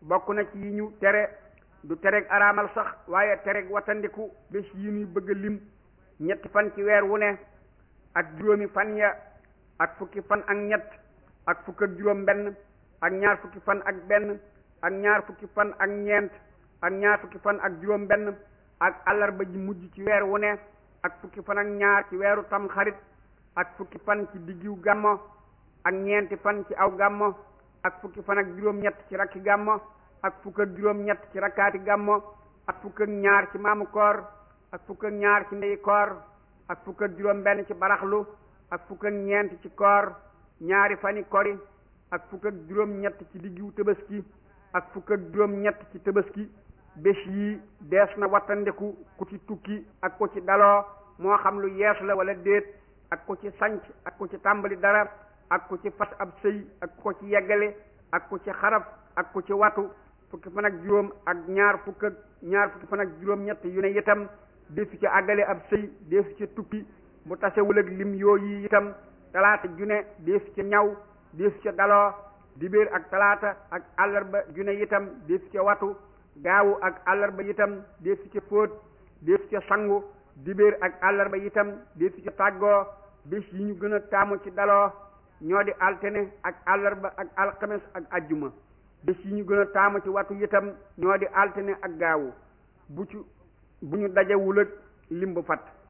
bokk na ci yi ñu tere du tereg araamal sax waaye tereg watandiku bés yi ñuy bëgg a lim ñetti fan ci weer wu ne ak juróomi fan ya ak fukki fan ak ñett ak fukk ak juróom benn ak ñaar fukki fan ak benn ak ñaar fukki fan ak ñeent ak ñaar fukki fan ak juróom benn ak àllarba ji mujj ci weer wu ne ak fukki fan ak ñaar ci weeru tam xarit ak fukki fan ci diggiw gàmmo ak ñeenti fan ci aw gàmmo ak fukki fan ak juróom-ñett ci rakki gàmmo ak fukk ak juróom-ñett ci rakkaati gàmmo ak fukk ak ñaar ci maamu koor ak fukk ak ñaar ci ndeyi koor ak fukk ak juróom-benn ci baraxlu ak fukk ak ñeent ci koor ñaari fani kori ak fukk ak juróom-ñett ci diggiw tëbaski ak fukk ak juróom-ñett ci tëbaski bés yi dees na wattandiku ku ci tukki ak ku ci daloo moo xam lu yees la wala déet ak ku ci sanc ak ku ci tàmbali dara ak ku ci fas ab sëy ak ku ci yeggale ak ku ci xaraf ak ku ci watu fukki fan ak juróom ak ñaar fukk ak ñaar fukki fan ak juróom-ñett yu ne itam desu ci àggale ab sëy desu ci tukki bu tasewul ak lim yooyu itam talaata june desu ci ñaw desu ci daloo dibéer ak talaata ak àllarba june itam desu ci watu gaawu ak àllarba itam desu ci fóot desu ci sangu dibéer ak àllarba itam desu ci tàggoo bés yi ñu gën a taamu ci daloo ñoo di altine ak àllarba ak alxames ak ajjuma bés yi ñu gën a taamu ci watu itam ñoo di altine ak gaawu bu ci bu ñu dajewul ak lim bu fat